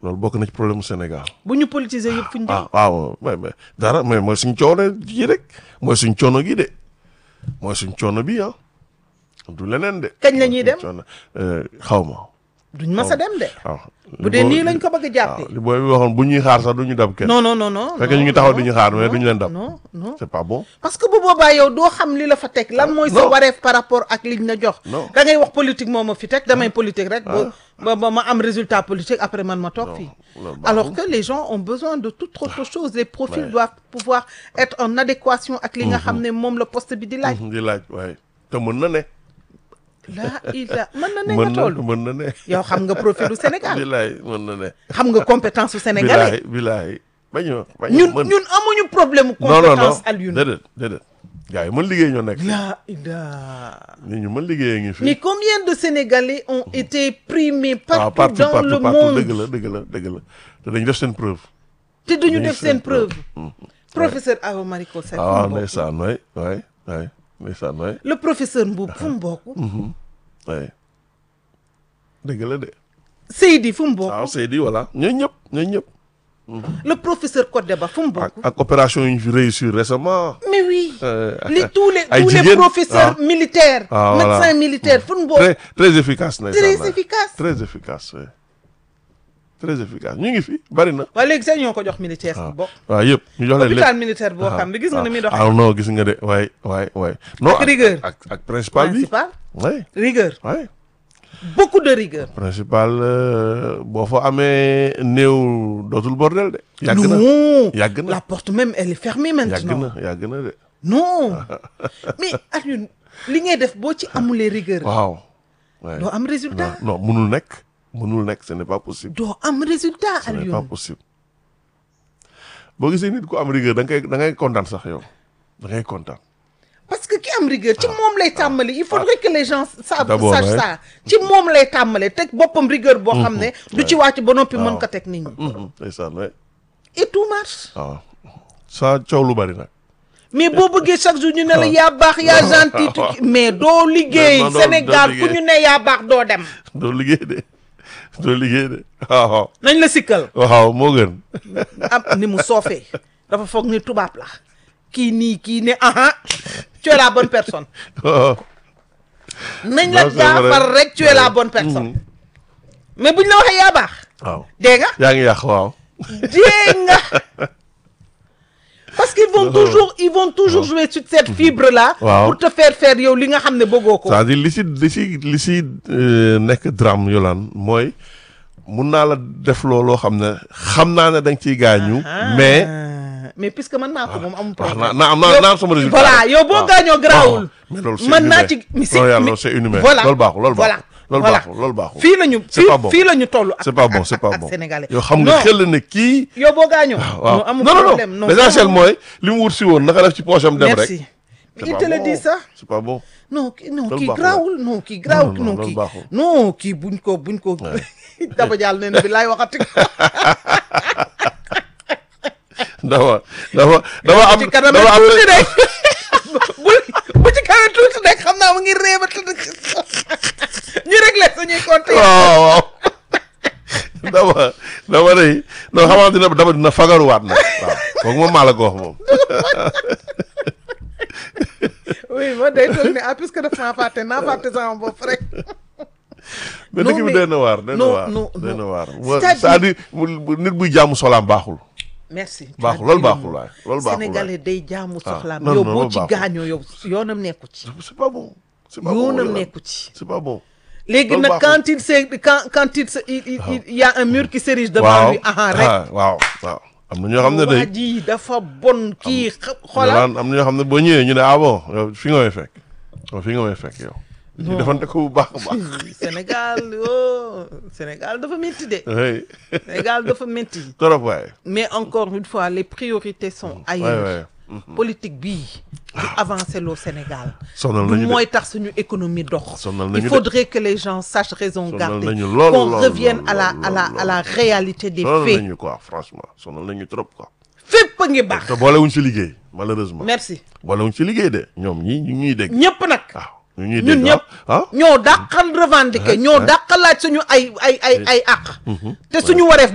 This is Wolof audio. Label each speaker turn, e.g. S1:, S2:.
S1: loolu bokk na ci problème mu Sénégal.
S2: bu ñu politiser yëpp fu ñu
S1: ah waaw mais mais dara mais mooy suñ coono ji rek mooy suñ coono gi de mooy suñ coono bi ah du leneen de.
S2: Kañ la ñuy dem?
S1: Coono, euh, xaw ma
S2: duñ mas a dem de.
S1: waaw.
S2: bu dee nii lañ ko bëgg a
S1: waaw
S2: jàppee.
S1: li booy bi waxoon bu ñuy xaar sax du ñu dab kenn.
S2: non non non non.
S1: fekk
S2: non,
S1: ñu ngi taxaw
S2: non,
S1: di ñu xaar mais
S2: non,
S1: duñu leen dab.
S2: non non.
S1: c'est pas bon.
S2: parce que bu boobaa yow doo xam li la fa teg lan mooy sa
S1: non.
S2: wareef par rapport ak liñ la jox.
S1: Non.
S2: da ngay wax politique moo ma fi teg damay politique rek. ba ba ba ma am résultat politique après man ma toog fii.
S1: loolu baaxul.
S2: alors que les gens ont besoin de toute autre chose les profils
S1: Ouais.
S2: doivent pouvoir être en adéquation ak li nga xam ne moom la poste bi di laaj.
S1: di laaj waaye te mën na ne.
S2: la ila mën na ne
S1: mën
S2: nga
S1: na
S2: toll.
S1: mën na ne.
S2: yow xam nga profil du Sénégal
S1: bilaay mën na ne.
S2: xam nga compétence su sénégalais.
S1: bilaay bilaay bañ a bañ a
S2: ñun
S1: mën.
S2: ñun amuñu problème
S1: non non non
S2: compétence Alioune.
S1: déedéet déedéet. gars yi mën liggéey ñoo nekk.
S2: la ila
S1: nit ñu mën liggéey ngi fi.
S2: mais combien de Sénégalais ont été primés
S1: waaw
S2: partout
S1: partout
S2: dans
S1: partout
S2: le
S1: partout
S2: monde
S1: dëgg la dëgg la dëgg la te dañu def seen preuve.
S2: te duñu
S1: dañuy
S2: def seen
S1: seen
S2: preuve
S1: preuve.
S2: professeur Awa Mariko Seck fu
S1: ah
S2: mu bokk
S1: ndeysaan waay waay waay ndeysaan waay
S2: le professeur Mboub fu mu bokk
S1: waay dëgg la de.
S2: Seydi fu mu bokk
S1: waaw Seydi voilà ñooñu ñëpp ñooñu ñëpp.
S2: le professeur Kodeba fu mu
S1: ak
S2: bokk
S1: ak opération yu ñu fi réussir récemment.
S2: mais oui
S1: Euh,
S2: les tous les
S1: ay
S2: tous les
S1: jigéen.
S2: professeurs
S1: Ah.
S2: militaires
S1: Ah, voilà.
S2: médecins militaires fu mu bokk
S1: très très efficace ndeysaan
S2: très
S1: waay.
S2: efficace
S1: très efficace oui. très efficace ñu ngi fi bari na.
S2: waaye léegi sax ñoo ko jox militaire fu mu bokk
S1: waaw yëpp ñu jox leen lépp.
S2: hôpital militaire boo xam ne gis nga ni muy doxee
S1: ah non gis nga de waay waay waay. non
S2: Ak rigueur.
S1: ak ak principal bi.
S2: principal
S1: waay
S2: rigueur
S1: waay.
S2: beaucoup de rigueur
S1: principal euh, boo fa amee néew dootul bordel de. yàgg na
S2: non
S1: yàgg na
S2: la porte même elle est fermée
S1: yàgg
S2: maintenant
S1: na yàgg na de.
S2: non mais Alioune li ngay def boo ci amulee rigueur
S1: waaw. waay
S2: doo am résultat
S1: non non munul nekk munul nekk ce n'est pas possible.
S2: doo am résultat
S1: ce n'est pas
S2: Alioune
S1: possible. boo gisee nit ku am rigueur da ngay da ngay kontaan sax yow da ngay kontaan.
S2: parce que ki am rigueur ci moom lay tàmbali il faudrait que les gens savent
S1: D'abord,
S2: sachent
S1: ouais.
S2: ça ci moom lay tàmbale teg boppam rigueur boo xam ne du ci wàcc ba noppi mën
S1: waaw.
S2: ko teg nit ñi
S1: Mhm, ndeysaan waay
S2: et tout marche
S1: waaw. saa coow lu bari nag.
S2: mais boo bëggee chaque jour ñu ne la yaa baax yaa gentil tu- mais doo liggéey
S1: Non, non,
S2: Sénégal
S1: doo
S2: fu
S1: liggéey.
S2: ñu ne yaa baax doo dem
S1: doo liggéey de doo liggéey de waaw
S2: nañ la sikkal
S1: waaw moo gën.
S2: am ni mu soofee dafa foog ni tubaab la kii nii kii ne aha tu es la bonne personne
S1: waaw.
S2: nañ la
S1: Non, c'est vrai.
S2: jaafar rek tu es la bonne personne mais buñ la waxee yaa baax
S1: waaw
S2: dégg nga
S1: yaa ngi yàq waaw.
S2: dégg nga parce qu'ils vont toujours ils vont toujours jouer sur cette fibre là
S1: Waaw.
S2: pour te faire faire yow li nga xam ne bëggoo ko
S1: c'est-à-dire li si li si li si euh, nekk drame yolaan mooy mun naa la def looloo xam ne xam naa ne da nga ciy gaañu. mais
S2: Ah, mais puisque mën naa ko moom amul
S1: wax
S2: problème
S1: naa naa am naa naa am sama résultat.
S2: voilà yow boo
S1: waaw.
S2: gaañoo garaawul
S1: waaw. mais loolu c'est
S2: mën naa
S1: inhumain.
S2: ci mais
S1: non yàlla
S2: mais-
S1: loolu c'est inhumain.
S2: voilà
S1: loolu baaxul loolu
S2: voilà
S1: baaxul. loolu
S2: voilà.
S1: baaxul loolu baaxul.
S2: fii lañu
S1: c'est
S2: fii
S1: pas bon.
S2: fii la ñu toll ak
S1: c'est pas bon
S2: ak-
S1: c'est pas
S2: ak
S1: bon.
S2: sénégalais
S1: yow xam nga
S2: Non.
S1: xel na kii.
S2: yow boo gaañoo
S1: waaw
S2: non amul
S1: non non
S2: problème
S1: non l'essentiel mooy li mu wut si woon naka def ci poche am dem rek.
S2: merci
S1: C'est
S2: il
S1: pas
S2: te le
S1: bon.
S2: dit ça
S1: c'est pas bon.
S2: non kii non
S1: Loolu
S2: kii
S1: baaxul.
S2: garaawul non kii garaawul
S1: non,
S2: non
S1: loolu
S2: kii
S1: baaxul.
S2: non kii buñ ko buñ ko daba jàll ne bi laay waxati
S1: dafa dafa dafa am
S2: ci kanam
S1: dafa am
S2: tuuti rek bu bu ci kanam tuuti rek xam naa mu ngi réebat ñu réglé suñuy compte yi
S1: waaw waaw dama dama day non xam naa dina dama dina fagaruwaat nag waaw kooku moom maa la ko wax moom.
S2: oui ma day toog ne ah puisque daf maa fàtte naa fàtte sama bopp rek
S1: mais
S2: Non,
S1: dëkk bi
S2: mais-
S1: doy na waar doy na
S2: non,
S1: waar
S2: non,
S1: doy na
S2: non.
S1: waar.
S2: C'est-à-dire-
S1: c'est-à-dire mu- mu- nit buy jaamu solaam baaxul.
S2: merci tu
S1: Baaxul,
S2: as
S1: loolu
S2: dit le
S1: baaxul
S2: mot.
S1: waay, loolu baaxul waay.
S2: sénégalais day jaamu soxlaam
S1: non,
S2: yow
S1: non,
S2: boo
S1: loolu
S2: ci
S1: baaxul.
S2: gaañoo yow yoonam nekku ci
S1: c'est pas bon. c'est pas bon
S2: yoonam
S1: Yolande.
S2: nekku ci
S1: c'est pas bon.
S2: léegi
S1: Loolu
S2: nag
S1: baaxul.
S2: quand il se quand quand il se il, il, il- il y a un mur qui s'érige devant
S1: waaw
S2: lui aha rek
S1: ah, waaw waaw. am na ñoo xam ne
S2: waa
S1: day
S2: ji dafa bon kii xa- xoolal
S1: Yolande am na ñoo xam ne boo ñëwee ñu ne ah bon yow fi nga may fekk yow fi nga may fekk yow. ñu defante ko bu baax a baax.
S2: Sénégal oh Sénégal dafa métti de
S1: oui
S2: Sénégal dafa métti
S1: trop waaye.
S2: mais encore une fois les priorités sont
S1: waay
S2: ailleurs
S1: waay.
S2: politique bii du avancer loo Sénégal
S1: sonal
S2: du
S1: nañu de.
S2: mooy tax suñu économie dox
S1: Sonal nañu
S2: il
S1: de.
S2: faudrait que les gens sachent raison
S1: Sonal
S2: garder
S1: nañu lool,
S2: qu'on
S1: lool,
S2: revienne
S1: lool,
S2: à la
S1: lool,
S2: à la
S1: lool,
S2: à la réalité des
S1: sonal
S2: faits
S1: nañu quoi franchement sonal nañu trop quoi.
S2: fépp a ngi baax
S1: te boolewuñ ci liggéey malheureusement.
S2: merci
S1: boolewuñ ci liggéey de ñoom ñii ñu ngi ñuy dégg.
S2: ñëpp nag
S1: waaw ñu ngi ñuy
S2: ñun
S1: dégg
S2: ñëpp
S1: ah.
S2: ñoo dàqal revendiquer ñoo dàqal laaj suñu ay ay ay ay àq te suñu wareef